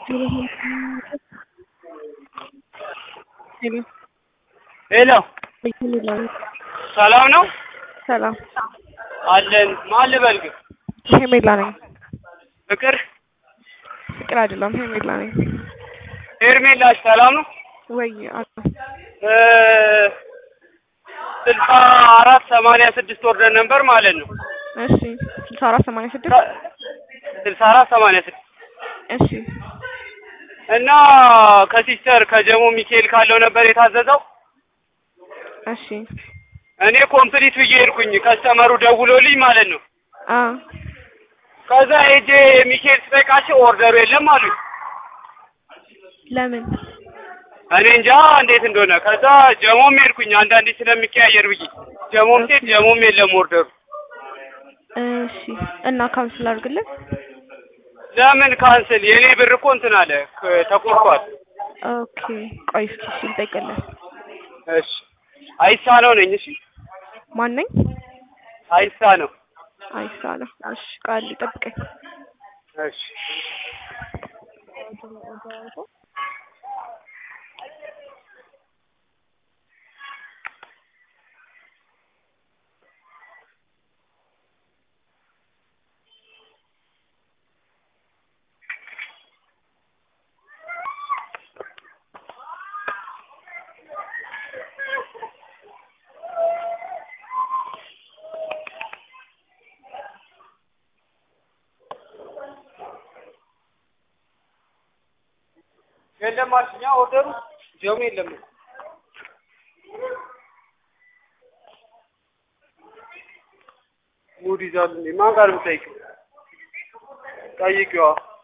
ሄሎ ሰላም ነው ሰላም አለን። ማን ልበል ግን? ሄሜላ ነኝ። ፍቅር ፍቅር አይደለም ሄሜላ ነኝ። ሄርሜላሽ ሰላም ነው? ወይ አለ እ ስልሳ አራት ሰማንያ ስድስት ወርደን ነበር ማለት ነው። እሺ ስልሳ አራት ሰማንያ ስድስት ስልሳ አራት ሰማንያ ስድስት እሺ እና ከሲስተር ከጀሞ ሚካኤል ካለው ነበር የታዘዘው። እሺ እኔ ኮምፕሊት ብዬ ሄድኩኝ። ከስተመሩ ደውሎልኝ ማለት ነው። አ ከዛ ሄጄ ሚካኤል ስጠይቃቸው ኦርደሩ የለም አሉኝ። ለምን እኔ እንጃ እንዴት እንደሆነ። ከዛ ጀሞም ሄድኩኝ አንዳንዴ ስለሚቀያየር ብዬ ጀሞም ሴት ጀሞም የለም ኦርደሩ። እሺ እና ካንስል አድርግልን። ለምን ካንስል? የኔ ብር እኮ እንትን አለ ክ- ተቆርጧል። ኦኬ ቆይ እስኪ እሺ ልጠይቅልን። እሺ አይሳ ነው ነኝ። እሺ ማን ነኝ? አይሳ ነው። አይሳ ነው። እሺ ቃል ጠብቀኝ። እሺ የለም አልሽኛ ኦርደሩ ጀሞ የለም። ሙድ ይዛል እንዴ? ማን ጋር ነው የምጠይቀው? ጠይቂዋ